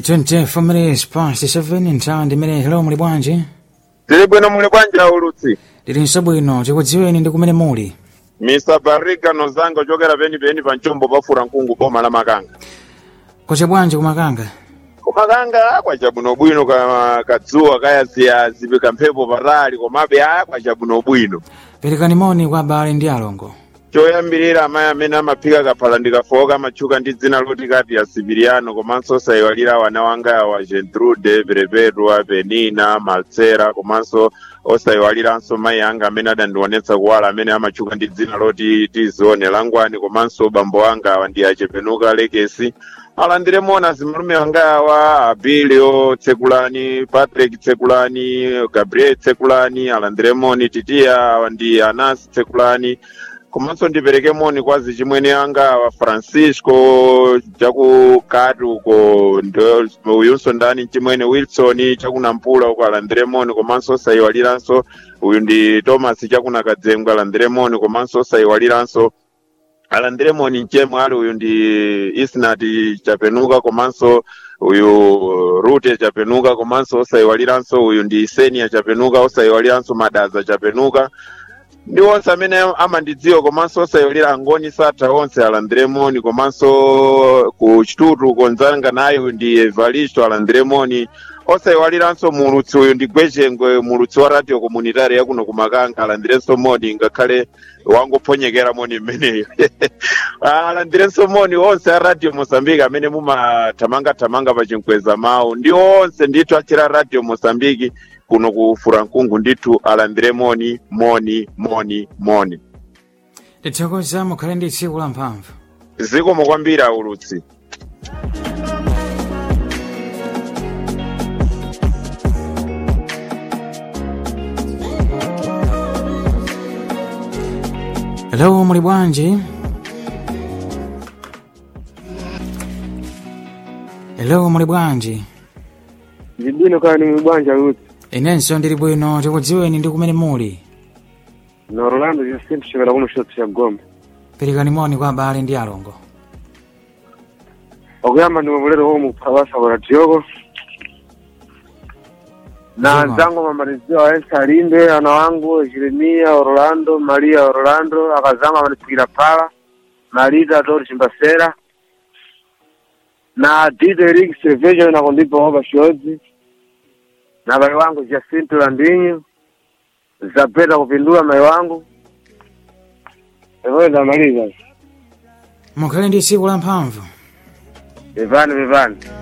24 minutes past 7 nthawi ndimene hello muli bwanji tili bwino muli bwanji aulutsi tilinso bwino tikudziweni ndi kumene muli mr barriga nozanga ochokera penipeni pa mchombo pafura mkungu boma la makanga kwacha bwanji kumakanga kumakanga kwachabwinobwino ka kadzuwa kayaziyazi kamphepo patali komabe a kwachabwinobwino perekani moni kwa abale ndi alongo choyambirira amayi amene amaphika kaphala ndikafoka amatchuka ndi dzina loti kati ya sibiriano komanso osayiwalira wana wanga awa gentrude perepetwa penina malsera komanso osayiwaliranso mayi anga amene adandionetsa kuwala amene amatchuka ndi dzina loti tizione langwani komanso bambo anga awa ndi achepenuka lekesi alandire moni azimalume anga awa abilio tsekulani patrick tsekulani gabriel tsekulani alandire moni titiya awa ndi anasi tsekulani komanso ndipereke moni kwa zichimwene anga wa francisco chakukati uko ndo- uyunso ndani mchimwene wilson chakunampula uko alandire moni komanso osayiwaliranso uyu ndi thomas chakunakadzengwe alandire moni komanso osayiwaliranso alandire moni mchemwe ali uyu ndi isnati chapenuka komanso uyu rute chapenuka komanso osayiwaliranso uyu ndi senia chapenuka osayiwaliranso madaza chapenuka ndi onse amene amandidziwa komanso osayiwalira angoni satha onse alandire moni komanso ku chitutu konzanga nayo ndi evaristo alandire moni osayiwaliranso mulutsi uyu ndi gwechengwe mulutsi wa radio komunitari yakuno kumakanga alandirenso moni ngakhale wangophonyekera moni mmeneyo alandirenso moni onse a radio mosambiki amene mumathamangathamanga pa chinkweza mawu ndi onse ndithu achira radio mosambiki kuno ku furankungu ndithu alandire moni moni moni moni tithokoza mukhale ndi tsiku la mphamvu zikomo kwambiri aulutsi hello muli bwanji hello muli bwanji Zibwino kaya ni mwibwanja yuti. inenso ndili bwino tikudziweni ndi kumene muli Na Orlando Jacinto chikala kuno shoti cha Gombe. perekani moni kwa abale ndi alongo Okuyamba ndi mabulero homu kupawasa kwa Tiogo. Na Zima. zangu mamalizio wa Ensa Linde, ana wangu Jeremia Orlando, Maria Orlando, akazangu amanipikira pala. Marita Tori Chimbasera. Na Dide Eric Silvejo na kundipa hoba shozi. Na mai wangu Jacinto Landinho. Zapeta kupindua mai wangu. Evo ndamaliza. mukhale ndi tsiku la mphamvu Vivani vivani.